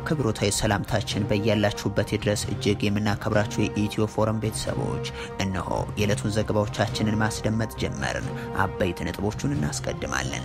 አክብሮታዊ ሰላምታችን በያላችሁበት ድረስ እጅግ የምናከብራችሁ የኢትዮ ፎረም ቤተሰቦች እነሆ የዕለቱን ዘገባዎቻችንን ማስደመጥ ጀመርን። አበይት ነጥቦቹን እናስቀድማለን።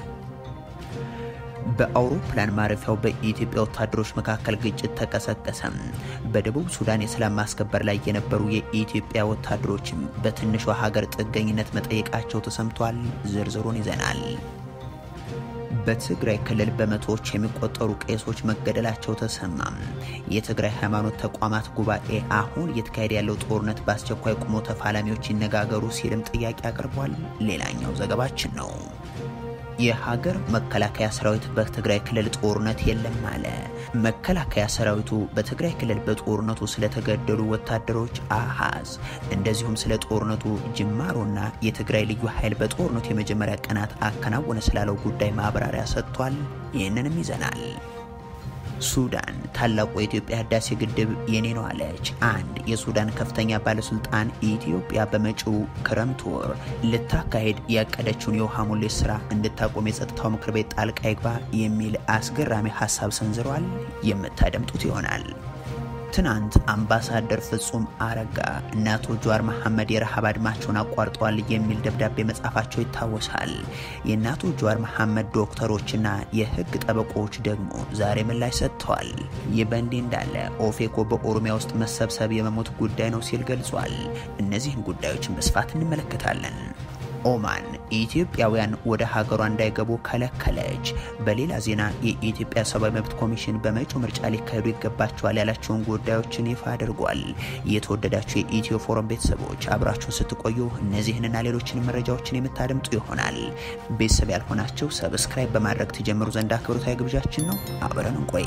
በአውሮፕላን ማረፊያው በኢትዮጵያ ወታደሮች መካከል ግጭት ተቀሰቀሰም። በደቡብ ሱዳን የሰላም ማስከበር ላይ የነበሩ የኢትዮጵያ ወታደሮችም በትንሿ ሀገር ጥገኝነት መጠየቃቸው ተሰምቷል። ዝርዝሩን ይዘናል። በትግራይ ክልል በመቶዎች የሚቆጠሩ ቄሶች መገደላቸው ተሰማም። የትግራይ ሃይማኖት ተቋማት ጉባኤ አሁን እየተካሄደ ያለው ጦርነት በአስቸኳይ ቆሞ ተፋላሚዎች ይነጋገሩ ሲልም ጥያቄ አቅርቧል። ሌላኛው ዘገባችን ነው። የሀገር መከላከያ ሰራዊት በትግራይ ክልል ጦርነት የለም አለ። መከላከያ ሰራዊቱ በትግራይ ክልል በጦርነቱ ስለተገደሉ ወታደሮች አሃዝ፣ እንደዚሁም ስለ ጦርነቱ ጅማሮና የትግራይ ልዩ ኃይል በጦርነቱ የመጀመሪያ ቀናት አከናወነ ስላለው ጉዳይ ማብራሪያ ሰጥቷል። ይህንንም ይዘናል። ሱዳን ታላቁ የኢትዮጵያ ህዳሴ ግድብ የኔ ነው አለች። አንድ የሱዳን ከፍተኛ ባለስልጣን ኢትዮጵያ በመጪው ክረምት ወር ልታካሄድ ያቀደችውን የውሃ ሙሌት ስራ እንድታቆም የጸጥታው ምክር ቤት ጣልቃ ይግባ የሚል አስገራሚ ሀሳብ ሰንዝረዋል። የምታደምጡት ይሆናል። ትናንት አምባሳደር ፍጹም አረጋ እነ አቶ ጀዋር መሐመድ የረሃብ አድማቸውን አቋርጠዋል የሚል ደብዳቤ መጻፋቸው ይታወሳል። የእነ አቶ ጀዋር መሐመድ ዶክተሮችና የህግ ጠበቆች ደግሞ ዛሬ ምላሽ ሰጥተዋል። ይህ በእንዲህ እንዳለ ኦፌኮ በኦሮሚያ ውስጥ መሰብሰብ የመሞት ጉዳይ ነው ሲል ገልጿል። እነዚህን ጉዳዮችን በስፋት እንመለከታለን። ኦማን ኢትዮጵያውያን ወደ ሀገሯ እንዳይገቡ ከለከለች። በሌላ ዜና የኢትዮጵያ ሰብአዊ መብት ኮሚሽን በመጪው ምርጫ ሊካሄዱ ይገባቸዋል ያላቸውን ጉዳዮችን ይፋ አድርጓል። የተወደዳችሁ የኢትዮ ፎረም ቤተሰቦች አብራችሁን ስትቆዩ እነዚህንና ሌሎችን መረጃዎችን የምታደምጡ ይሆናል። ቤተሰብ ያልሆናችሁ ሰብስክራይብ በማድረግ ትጀምሩ ዘንድ አክብሮታዊ ግብዣችን ነው። አብረን እንቆይ።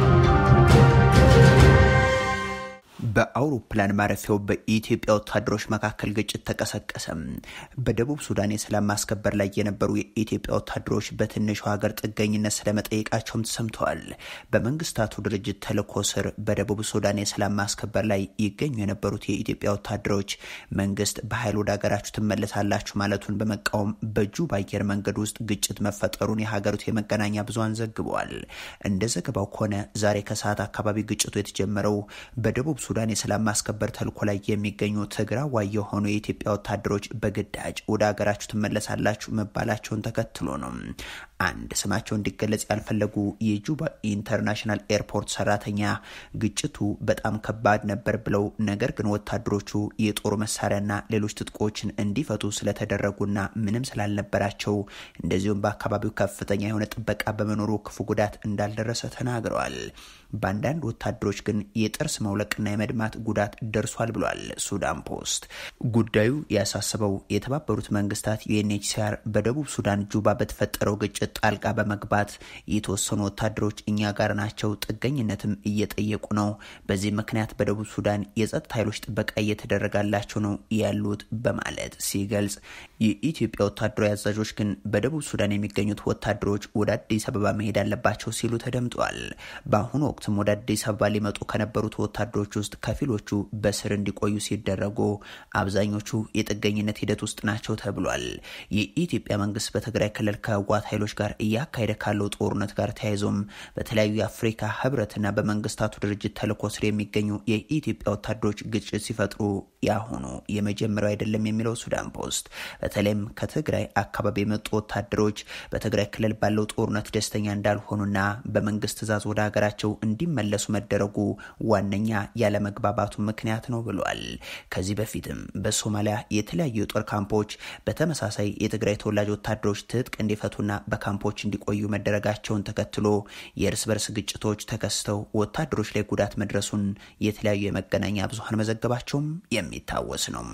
በአውሮፕላን ማረፊያው በኢትዮጵያ ወታደሮች መካከል ግጭት ተቀሰቀሰ። በደቡብ ሱዳን የሰላም ማስከበር ላይ የነበሩ የኢትዮጵያ ወታደሮች በትንሹ ሀገር ጥገኝነት ስለመጠየቃቸውም ተሰምተዋል። በመንግስታቱ ድርጅት ተልዕኮ ስር በደቡብ ሱዳን የሰላም ማስከበር ላይ ይገኙ የነበሩት የኢትዮጵያ ወታደሮች መንግስት በኃይል ወደ ሀገራችሁ ትመለሳላችሁ ማለቱን በመቃወም በጁባ አየር መንገድ ውስጥ ግጭት መፈጠሩን የሀገሪቱ የመገናኛ ብዙሃን ዘግበዋል። እንደ ዘገባው ከሆነ ዛሬ ከሰዓት አካባቢ ግጭቱ የተጀመረው በደቡብ ሱዳን የሰላም ማስከበር ተልዕኮ ላይ የሚገኙ ትግራዋይ የሆኑ የኢትዮጵያ ወታደሮች በግዳጅ ወደ ሀገራችሁ ትመለሳላችሁ መባላቸውን ተከትሎ ነው። አንድ ስማቸው እንዲገለጽ ያልፈለጉ የጁባ ኢንተርናሽናል ኤርፖርት ሰራተኛ ግጭቱ በጣም ከባድ ነበር ብለው ነገር ግን ወታደሮቹ የጦር መሳሪያና ሌሎች ትጥቆችን እንዲፈቱ ስለተደረጉና ምንም ስላልነበራቸው እንደዚሁም በአካባቢው ከፍተኛ የሆነ ጥበቃ በመኖሩ ክፉ ጉዳት እንዳልደረሰ ተናግረዋል። በአንዳንድ ወታደሮች ግን የጥርስ መውለቅና የመድማት ጉዳት ደርሷል ብሏል ሱዳን ፖስት። ጉዳዩ ያሳሰበው የተባበሩት መንግስታት ዩኤንኤችሲአር በደቡብ ሱዳን ጁባ በተፈጠረው ግጭት ጣልቃ በመግባት የተወሰኑ ወታደሮች እኛ ጋር ናቸው፣ ጥገኝነትም እየጠየቁ ነው። በዚህ ምክንያት በደቡብ ሱዳን የጸጥታ ኃይሎች ጥበቃ እየተደረጋላቸው ነው ያሉት በማለት ሲገልጽ፣ የኢትዮጵያ ወታደራዊ አዛዦች ግን በደቡብ ሱዳን የሚገኙት ወታደሮች ወደ አዲስ አበባ መሄድ አለባቸው ሲሉ ተደምጠዋል። በአሁኑ ወቅትም ወደ አዲስ አበባ ሊመጡ ከነበሩት ወታደሮች ውስጥ ከፊሎቹ በስር እንዲቆዩ ሲደረጉ፣ አብዛኞቹ የጥገኝነት ሂደት ውስጥ ናቸው ተብሏል። የኢትዮጵያ መንግስት በትግራይ ክልል ከህወሓት ኃይሎች ጋር እያካሄደ ካለው ጦርነት ጋር ተያይዞም በተለያዩ የአፍሪካ ህብረትና በመንግስታቱ ድርጅት ተልዕኮ ስር የሚገኙ የኢትዮጵያ ወታደሮች ግጭት ሲፈጥሩ ያሁኑ የመጀመሪያው አይደለም የሚለው ሱዳን ፖስት በተለይም ከትግራይ አካባቢ የመጡ ወታደሮች በትግራይ ክልል ባለው ጦርነት ደስተኛ እንዳልሆኑና በመንግስት ትዕዛዝ ወደ ሀገራቸው እንዲመለሱ መደረጉ ዋነኛ ያለመግባባቱ ምክንያት ነው ብሏል። ከዚህ በፊትም በሶማሊያ የተለያዩ የጦር ካምፖች በተመሳሳይ የትግራይ ተወላጅ ወታደሮች ትጥቅ እንዲፈቱና በካምፖች እንዲቆዩ መደረጋቸውን ተከትሎ የእርስ በርስ ግጭቶች ተከስተው ወታደሮች ላይ ጉዳት መድረሱን የተለያዩ የመገናኛ ብዙኃን መዘገባቸውም የሚታወስ ነው።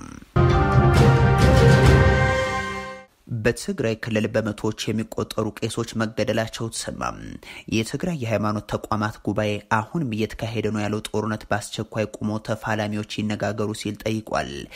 በትግራይ ክልል በመቶዎች የሚቆጠሩ ቄሶች መገደላቸው ተሰማ። የትግራይ የሃይማኖት ተቋማት ጉባኤ አሁንም እየተካሄደ ነው ያለው ጦርነት በአስቸኳይ ቁሞ ተፋላሚዎች ይነጋገሩ ሲል ጠይቋል።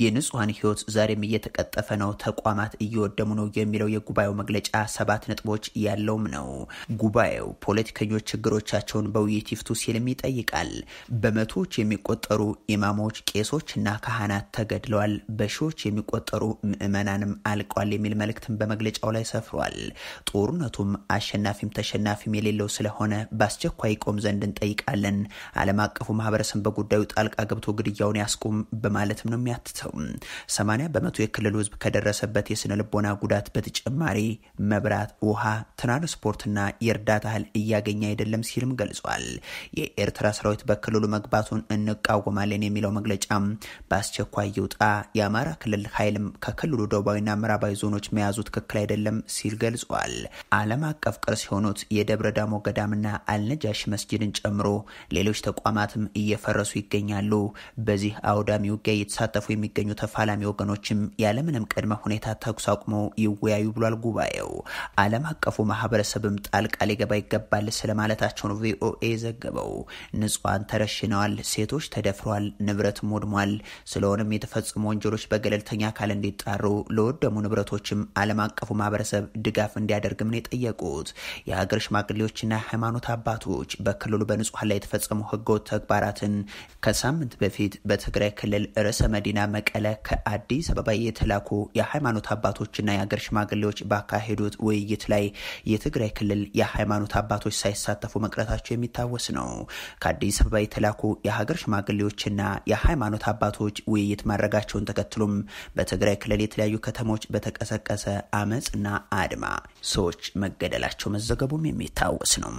የንጹሐን ህይወት ዛሬም እየተቀጠፈ ነው፣ ተቋማት እየወደሙ ነው የሚለው የጉባኤው መግለጫ ሰባት ነጥቦች ያለውም ነው። ጉባኤው ፖለቲከኞች ችግሮቻቸውን በውይይት ይፍቱ ሲልም ይጠይቃል። በመቶዎች የሚቆጠሩ ኢማሞች፣ ቄሶችና ካህናት ተገድለዋል፣ በሺዎች የሚቆጠሩ ምዕመናንም አልቀዋል የሚል መልእክትም በመግለጫው ላይ ሰፍሯል። ጦርነቱም አሸናፊም ተሸናፊም የሌለው ስለሆነ በአስቸኳይ ቆም ዘንድ እንጠይቃለን። ዓለም አቀፉ ማህበረሰብ በጉዳዩ ጣልቃ ገብቶ ግድያውን ያስቁም በማለትም ነው የሚያትተው። ሰማንያ በመቶ የክልሉ ህዝብ ከደረሰበት የስነ ልቦና ጉዳት በተጨማሪ መብራት፣ ውሃ፣ ትራንስፖርትና የእርዳታ እህል እያገኘ አይደለም ሲልም ገልጿል። የኤርትራ ሰራዊት በክልሉ መግባቱን እንቃወማለን የሚለው መግለጫም በአስቸኳይ ይውጣ፣ የአማራ ክልል ኃይልም ከክልሉ ደቡባዊና ምዕራባዊ ዞኖች መያዙ ትክክል አይደለም ሲል ገልጿል። ዓለም አቀፍ ቅርስ የሆኑት የደብረ ዳሞ ገዳምና አልነጃሽ መስጅድን ጨምሮ ሌሎች ተቋማትም እየፈረሱ ይገኛሉ። በዚህ አውዳሚ ውጊያ እየተሳተፉ የሚገኙ ተፋላሚ ወገኖችም ያለምንም ቅድመ ሁኔታ ተኩስ አቁመው ይወያዩ ብሏል ጉባኤው። ዓለም አቀፉ ማህበረሰብም ጣልቃ ሊገባ ይገባል ስለማለታቸው ነው ቪኦኤ ዘገበው። ንጹሐን ተረሽነዋል፣ ሴቶች ተደፍረዋል፣ ንብረትም ወድሟል። ስለሆነም የተፈጸሙ ወንጀሎች በገለልተኛ አካል እንዲጣሩ ለወደሙ ንብረቶችም ዓለም አቀፉ ማህበረሰብ ድጋፍ እንዲያደርግም ነው የጠየቁት። የሀገር ሽማግሌዎችና ሃይማኖት አባቶች በክልሉ በንጹሐን ላይ የተፈጸሙ ህገወጥ ተግባራትን ከሳምንት በፊት በትግራይ ክልል ርዕሰ መዲና መቀለ ከአዲስ አበባ የተላኩ የሃይማኖት አባቶችና የሀገር ሽማግሌዎች ባካሄዱት ውይይት ላይ የትግራይ ክልል የሃይማኖት አባቶች ሳይሳተፉ መቅረታቸው የሚታወስ ነው። ከአዲስ አበባ የተላኩ የሀገር ሽማግሌዎችና የሃይማኖት አባቶች ውይይት ማድረጋቸውን ተከትሎም በትግራይ ክልል የተለያዩ ከተሞች በተቀሰቀሰ አመፅና አድማ ሰዎች መገደላቸው መዘገቡም የሚታወስ ነው።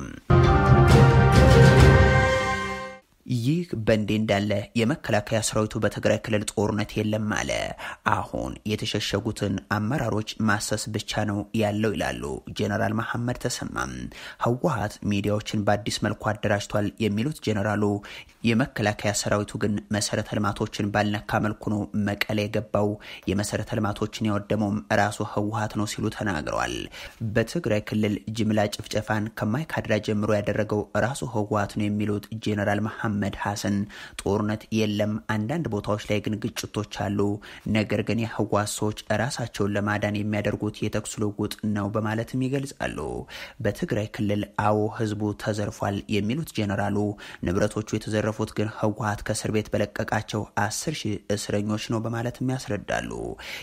ይህ በእንዲህ እንዳለ የመከላከያ ሰራዊቱ በትግራይ ክልል ጦርነት የለም አለ። አሁን የተሸሸጉትን አመራሮች ማሰስ ብቻ ነው ያለው ይላሉ ጀነራል መሐመድ ተሰማም። ህወሀት ሚዲያዎችን በአዲስ መልኩ አደራጅቷል የሚሉት ጀነራሉ የመከላከያ ሰራዊቱ ግን መሰረተ ልማቶችን ባልነካ መልኩ ነው መቀሌ የገባው፣ የመሰረተ ልማቶችን ያወደመውም ራሱ ህወሀት ነው ሲሉ ተናግረዋል። በትግራይ ክልል ጅምላ ጭፍጨፋን ከማይካድራ ጀምሮ ያደረገው ራሱ ህወሀት ነው የሚሉት ጀነራል መሐመድ መሐመድ ሐሰን ጦርነት የለም፣ አንዳንድ ቦታዎች ላይ ግን ግጭቶች አሉ። ነገር ግን የህወሓት ሰዎች ራሳቸውን ለማዳን የሚያደርጉት የተኩስ ልውውጥ ነው በማለትም ይገልጻሉ። በትግራይ ክልል አዎ ህዝቡ ተዘርፏል የሚሉት ጄኔራሉ ንብረቶቹ የተዘረፉት ግን ህወሓት ከእስር ቤት በለቀቃቸው አስር ሺህ እስረኞች ነው በማለትም ያስረዳሉ።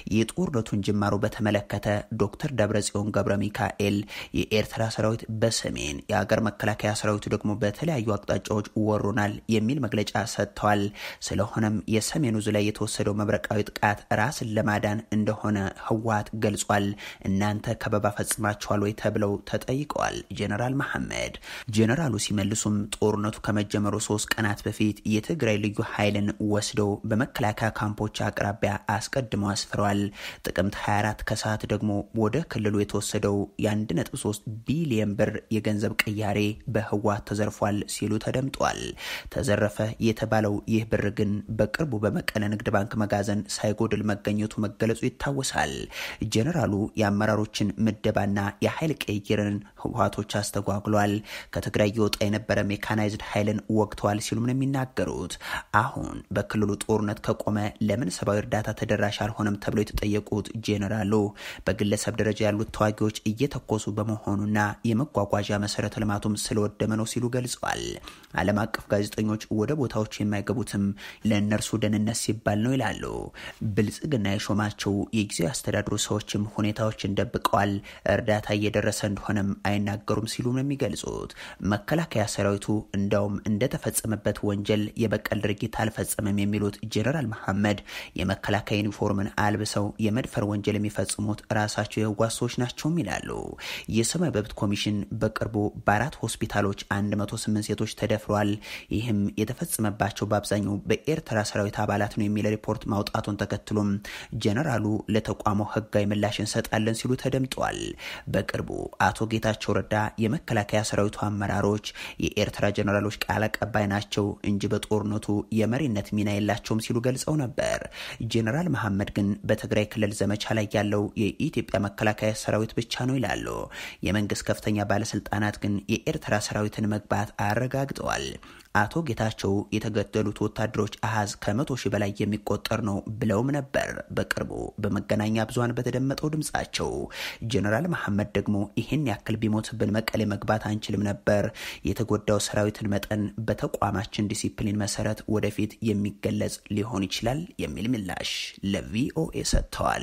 የጦርነቱን ጅማሮ በተመለከተ ዶክተር ደብረጽዮን ገብረ ሚካኤል የኤርትራ ሰራዊት በሰሜን የሀገር መከላከያ ሰራዊቱ ደግሞ በተለያዩ አቅጣጫዎች ወሩናል የሚል መግለጫ ሰጥተዋል። ስለሆነም የሰሜኑ ዝ ላይ የተወሰደው መብረቃዊ ጥቃት ራስን ለማዳን እንደሆነ ህወሓት ገልጿል። እናንተ ከበባ ፈጽማችኋል ወይ ተብለው ተጠይቀዋል ጄኔራል መሐመድ። ጄኔራሉ ሲመልሱም ጦርነቱ ከመጀመሩ ሶስት ቀናት በፊት የትግራይ ልዩ ኃይልን ወስደው በመከላከያ ካምፖች አቅራቢያ አስቀድመው አስፍረዋል። ጥቅምት 24 ከሰዓት ደግሞ ወደ ክልሉ የተወሰደው የ1.3 ቢሊየን ብር የገንዘብ ቅያሬ በህወሓት ተዘርፏል ሲሉ ተደምጧል። ተዘረፈ የተባለው ይህ ብር ግን በቅርቡ በመቀለ ንግድ ባንክ መጋዘን ሳይጎድል መገኘቱ መገለጹ ይታወሳል። ጄኔራሉ የአመራሮችን ምደባና የኃይል ቅይርን ህወሓቶች አስተጓጉሏል፣ ከትግራይ የወጣ የነበረ ሜካናይዝድ ኃይልን ወግተዋል ሲሉም ነው የሚናገሩት። አሁን በክልሉ ጦርነት ከቆመ ለምን ሰብአዊ እርዳታ ተደራሽ አልሆነም ተብለው የተጠየቁት ጄኔራሉ በግለሰብ ደረጃ ያሉት ተዋጊዎች እየተኮሱ በመሆኑና የመጓጓዣ መሰረተ ልማቱም ስለወደመ ነው ሲሉ ገልጸዋል። ዓለም አቀፍ ጋዜጠኞች ወደ ቦታዎቹ የማይገቡትም ለእነርሱ ደህንነት ሲባል ነው ይላሉ። ብልጽግና የሾማቸው የጊዜያዊ አስተዳድሩ ሰዎችም ሁኔታዎችን ደብቀዋል፣ እርዳታ እየደረሰ እንደሆነም አይናገሩም ሲሉ ነው የሚገልጹት። መከላከያ ሰራዊቱ እንዳውም እንደተፈጸመበት ወንጀል የበቀል ድርጊት አልፈጸመም የሚሉት ጄኔራል መሐመድ የመከላከያ ዩኒፎርምን አልብሰው የመድፈር ወንጀል የሚፈጽሙት ራሳቸው የህወሓት ሰዎች ናቸውም ይላሉ። የሰብአዊ መብት ኮሚሽን በቅርቡ በአራት ሆስፒታሎች 108 ሴቶች ተደፍረዋል ይህም የተፈጸመባቸው በአብዛኛው በኤርትራ ሰራዊት አባላት ነው የሚል ሪፖርት ማውጣቱን ተከትሎም ጀነራሉ ለተቋሙ ህጋዊ ምላሽ እንሰጣለን ሲሉ ተደምጠዋል። በቅርቡ አቶ ጌታቸው ረዳ የመከላከያ ሰራዊቱ አመራሮች የኤርትራ ጀነራሎች ቃል አቀባይ ናቸው እንጂ በጦርነቱ የመሪነት ሚና የላቸውም ሲሉ ገልጸው ነበር። ጀነራል መሐመድ ግን በትግራይ ክልል ዘመቻ ላይ ያለው የኢትዮጵያ መከላከያ ሰራዊት ብቻ ነው ይላሉ። የመንግስት ከፍተኛ ባለስልጣናት ግን የኤርትራ ሰራዊትን መግባት አረጋግጠዋል። አቶ ጌታቸው የተገደሉት ወታደሮች አሃዝ ከመቶ ሺህ በላይ የሚቆጠር ነው ብለውም ነበር። በቅርቡ በመገናኛ ብዙሃን በተደመጠው ድምጻቸው ጀኔራል መሐመድ ደግሞ ይህን ያክል ቢሞትብን መቀሌ መግባት አንችልም ነበር። የተጎዳው ሰራዊትን መጠን በተቋማችን ዲሲፕሊን መሰረት ወደፊት የሚገለጽ ሊሆን ይችላል የሚል ምላሽ ለቪኦኤ ሰጥተዋል።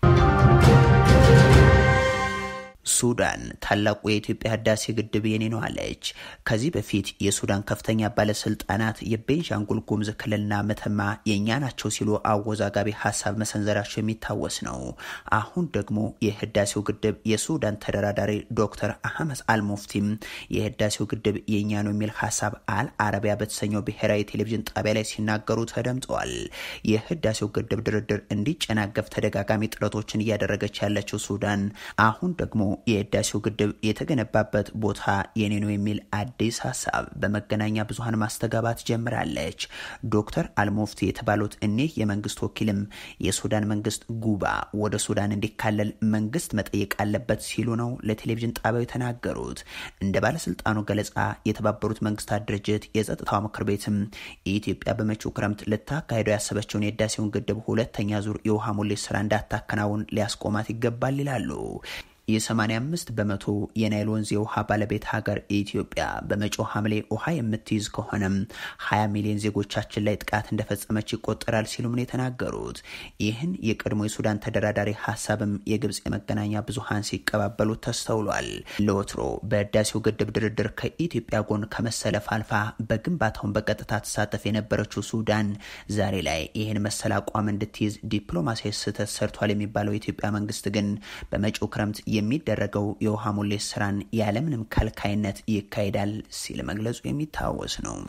ሱዳን ታላቁ የኢትዮጵያ ህዳሴ ግድብ የኔ ነው አለች። ከዚህ በፊት የሱዳን ከፍተኛ ባለስልጣናት የቤንሻንጉል ጉሙዝ ክልልና መተማ የእኛ ናቸው ሲሉ አወዛጋቢ ሀሳብ መሰንዘራቸው የሚታወስ ነው። አሁን ደግሞ የህዳሴው ግድብ የሱዳን ተደራዳሪ ዶክተር አህመድ አልሙፍቲም የህዳሴው ግድብ የእኛ ነው የሚል ሀሳብ አል አረቢያ በተሰኘው ብሔራዊ ቴሌቪዥን ጣቢያ ላይ ሲናገሩ ተደምጠዋል። የህዳሴው ግድብ ድርድር እንዲጨናገፍ ተደጋጋሚ ጥረቶችን እያደረገች ያለችው ሱዳን አሁን ደግሞ የህዳሴው ግድብ የተገነባበት ቦታ የኔ ነው የሚል አዲስ ሀሳብ በመገናኛ ብዙኃን ማስተጋባት ጀምራለች። ዶክተር አልሙፍቲ የተባሉት እኒህ የመንግስት ወኪልም የሱዳን መንግስት ጉባ ወደ ሱዳን እንዲካለል መንግስት መጠየቅ አለበት ሲሉ ነው ለቴሌቪዥን ጣቢያው የተናገሩት። እንደ ባለስልጣኑ ገለጻ የተባበሩት መንግስታት ድርጅት የጸጥታው ምክር ቤትም የኢትዮጵያ በመጪው ክረምት ልታካሄደው ያሰበችውን የህዳሴውን ግድብ ሁለተኛ ዙር የውሃ ሙሌት ስራ እንዳታከናውን ሊያስቆማት ይገባል ይላሉ። የ85 በመቶ የናይል ወንዝ የውሃ ባለቤት ሀገር ኢትዮጵያ በመጪው ሐምሌ ውሃ የምትይዝ ከሆነም 20 ሚሊዮን ዜጎቻችን ላይ ጥቃት እንደፈጸመች ይቆጠራል ሲሉም ነው የተናገሩት። ይህን የቀድሞ የሱዳን ተደራዳሪ ሀሳብም የግብፅ የመገናኛ ብዙሃን ሲቀባበሉት ተስተውሏል። ለወትሮ በህዳሴው ግድብ ድርድር ከኢትዮጵያ ጎን ከመሰለፍ አልፋ በግንባታውን በቀጥታ ተሳተፍ የነበረችው ሱዳን ዛሬ ላይ ይህን መሰል አቋም እንድትይዝ ዲፕሎማሲያዊ ስህተት ሰርቷል የሚባለው የኢትዮጵያ መንግስት ግን በመጪው ክረምት የሚደረገው የውሃ ሙሌት ስራን ያለምንም ከልካይነት ይካሄዳል ሲል መግለጹ የሚታወስ ነው።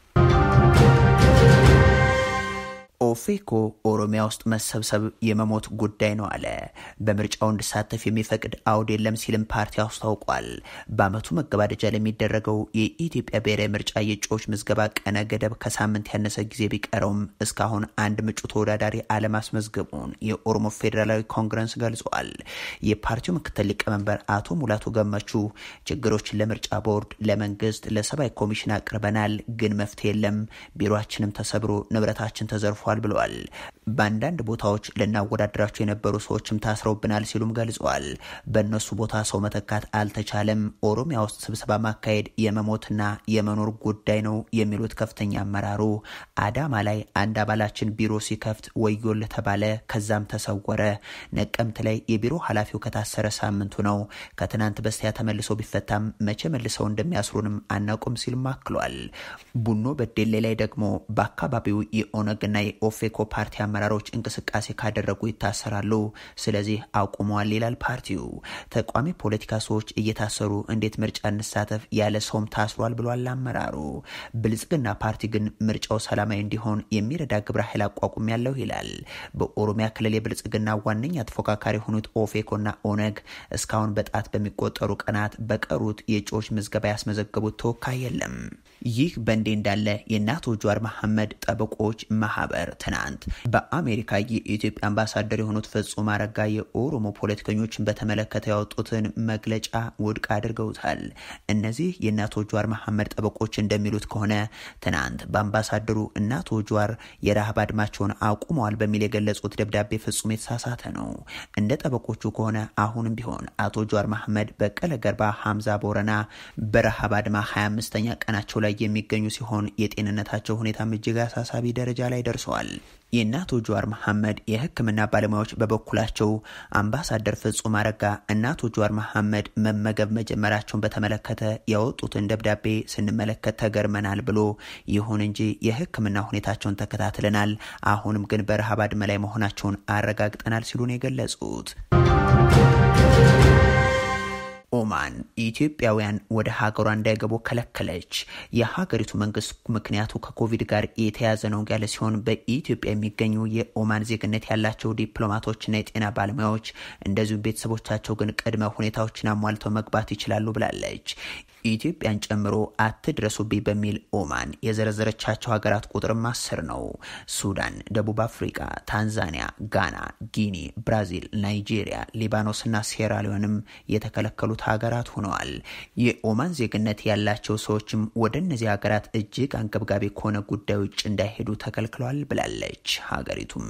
ኦፌኮ ኦሮሚያ ውስጥ መሰብሰብ የመሞት ጉዳይ ነው አለ። በምርጫው እንዲሳተፍ የሚፈቅድ አውድ የለም ሲልም ፓርቲ አስታውቋል። በአመቱ መገባደጃ ለሚደረገው የኢትዮጵያ ብሔራዊ ምርጫ የእጩዎች ምዝገባ ቀነ ገደብ ከሳምንት ያነሰ ጊዜ ቢቀረውም እስካሁን አንድ ምጩ ተወዳዳሪ አለማስመዝገቡን የኦሮሞ ፌዴራላዊ ኮንግረስ ገልጿል። የፓርቲው ምክትል ሊቀመንበር አቶ ሙላቱ ገመቹ ችግሮችን ለምርጫ ቦርድ፣ ለመንግስት፣ ለሰብአዊ ኮሚሽን አቅርበናል፣ ግን መፍትሄ የለም። ቢሮችንም ተሰብሮ ንብረታችን ተዘርፏል ብለዋል። በአንዳንድ ቦታዎች ልናወዳደራቸው የነበሩ ሰዎችም ታስረውብናል ሲሉም ገልጸዋል። በእነሱ ቦታ ሰው መተካት አልተቻለም። ኦሮሚያ ውስጥ ስብሰባ ማካሄድ የመሞትና የመኖር ጉዳይ ነው የሚሉት ከፍተኛ አመራሩ አዳማ ላይ አንድ አባላችን ቢሮ ሲከፍት ወዮል ተባለ፣ ከዛም ተሰወረ። ነቀምት ላይ የቢሮ ኃላፊው ከታሰረ ሳምንቱ ነው። ከትናንት በስቲያ ተመልሶ ቢፈታም መቼ መልሰው እንደሚያስሩንም አናውቅም ሲልም አክሏል። ቡኖ በዴሌ ላይ ደግሞ በአካባቢው የኦነግና የኦፌኮ ፓርቲ አመራሮች እንቅስቃሴ ካደረጉ ይታሰራሉ። ስለዚህ አቁመዋል ይላል ፓርቲው። ተቋሚ ፖለቲካ ሰዎች እየታሰሩ እንዴት ምርጫ እንሳተፍ ያለ ሰውም ታስሯል ብሏል አመራሩ። ብልጽግና ፓርቲ ግን ምርጫው ሰላማዊ እንዲሆን የሚረዳ ግብረ ኃይል አቋቁም ያለው ይላል። በኦሮሚያ ክልል የብልጽግና ዋነኛ ተፎካካሪ የሆኑት ኦፌኮና ኦነግ እስካሁን በጣት በሚቆጠሩ ቀናት በቀሩት የእጩዎች ምዝገባ ያስመዘገቡት ተወካይ የለም። ይህ በእንዲህ እንዳለ የእነ አቶ ጀዋር መሐመድ ጠበቆች ማህበር ትናንት በአሜሪካ የኢትዮጵያ አምባሳደር የሆኑት ፍጹም አረጋ የኦሮሞ ፖለቲከኞችን በተመለከተ ያወጡትን መግለጫ ውድቅ አድርገውታል። እነዚህ የእነ አቶ ጀዋር መሐመድ ጠበቆች እንደሚሉት ከሆነ ትናንት በአምባሳደሩ እነ አቶ ጀዋር የረሃብ አድማቸውን አቁመዋል በሚል የገለጹት ደብዳቤ ፍጹም የተሳሳተ ነው። እንደ ጠበቆቹ ከሆነ አሁንም ቢሆን አቶ ጀዋር መሐመድ፣ በቀለ ገርባ፣ ሀምዛ ቦረና በረሃብ አድማ 25ኛ ቀናቸው ላይ የሚገኙ ሲሆን የጤንነታቸው ሁኔታም እጅግ አሳሳቢ ደረጃ ላይ ደርሰዋል። የእነ አቶ ጀዋር መሐመድ የሕክምና ባለሙያዎች በበኩላቸው አምባሳደር ፍጹም አረጋ እነ አቶ ጀዋር መሐመድ መመገብ መጀመራቸውን በተመለከተ ያወጡትን ደብዳቤ ስንመለከት ተገርመናል ብሎ ይሁን እንጂ የሕክምና ሁኔታቸውን ተከታትለናል፣ አሁንም ግን በረሃብ አድማ ላይ መሆናቸውን አረጋግጠናል ሲሉ ነው የገለጹት። ኦማን ኢትዮጵያውያን ወደ ሀገሯ እንዳይገቡ ከለከለች። የሀገሪቱ መንግስት ምክንያቱ ከኮቪድ ጋር የተያዘ ነው ያለ ሲሆን በኢትዮጵያ የሚገኙ የኦማን ዜግነት ያላቸው ዲፕሎማቶችና የጤና ባለሙያዎች እንደዚሁም ቤተሰቦቻቸው ግን ቅድመ ሁኔታዎችን አሟልተው መግባት ይችላሉ ብላለች። ኢትዮጵያን ጨምሮ አትድረሱብኝ በሚል ኦማን የዘረዘረቻቸው ሀገራት ቁጥርም አስር ነው። ሱዳን፣ ደቡብ አፍሪካ፣ ታንዛኒያ፣ ጋና፣ ጊኒ፣ ብራዚል፣ ናይጄሪያ፣ ሊባኖስና ሴራሊዮንም የተከለከሉት ሀገራት ሆነዋል። የኦማን ዜግነት ያላቸው ሰዎችም ወደ እነዚህ ሀገራት እጅግ አንገብጋቢ ከሆነ ጉዳይ ውጭ እንዳይሄዱ ተከልክለዋል ብላለች ሀገሪቱም።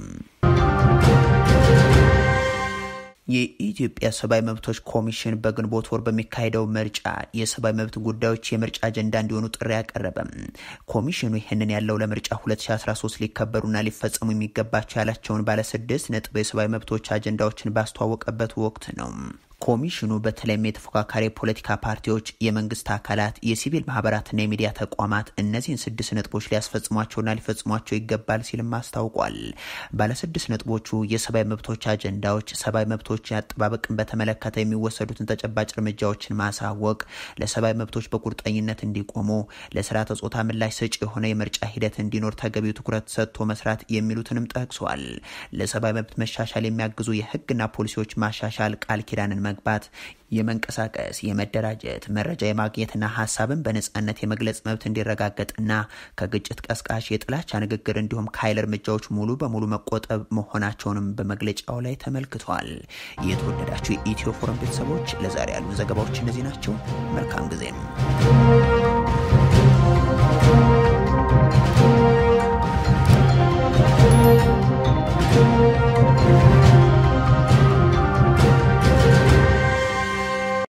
የኢትዮጵያ ሰብአዊ መብቶች ኮሚሽን በግንቦት ወር በሚካሄደው ምርጫ የሰብአዊ መብት ጉዳዮች የምርጫ አጀንዳ እንዲሆኑ ጥሪ አቀረበም። ኮሚሽኑ ይህንን ያለው ለምርጫ 2013 ሊከበሩና ሊፈጸሙ የሚገባቸው ያላቸውን ባለስድስት ነጥብ የሰብአዊ መብቶች አጀንዳዎችን ባስተዋወቀበት ወቅት ነው። ኮሚሽኑ በተለይም የተፎካካሪ የፖለቲካ ፓርቲዎች፣ የመንግስት አካላት፣ የሲቪል ማህበራትና የሚዲያ ተቋማት እነዚህን ስድስት ነጥቦች ሊያስፈጽሟቸውና ሊፈጽሟቸው ይገባል ሲልም አስታውቋል። ባለስድስት ነጥቦቹ የሰብአዊ መብቶች አጀንዳዎች ሰብአዊ መብቶች አጠባበቅን በተመለከተ የሚወሰዱትን ተጨባጭ እርምጃዎችን ማሳወቅ፣ ለሰብአዊ መብቶች በቁርጠኝነት እንዲቆሙ፣ ለስርዓተ ጾታ ምላሽ ሰጪ የሆነ የምርጫ ሂደት እንዲኖር ተገቢው ትኩረት ሰጥቶ መስራት የሚሉትንም ጠቅሷል። ለሰብአዊ መብት መሻሻል የሚያግዙ የህግና ፖሊሲዎች ማሻሻል ቃል ኪዳንን መግባት የመንቀሳቀስ፣ የመደራጀት፣ መረጃ የማግኘትና ሀሳብን በነጻነት የመግለጽ መብት እንዲረጋገጥና ከግጭት ቀስቃሽ የጥላቻ ንግግር እንዲሁም ከኃይል እርምጃዎች ሙሉ በሙሉ መቆጠብ መሆናቸውንም በመግለጫው ላይ ተመልክቷል። የተወደዳችሁ የኢትዮ ፎረም ቤተሰቦች ለዛሬ ያሉን ዘገባዎች እነዚህ ናቸው። መልካም ጊዜም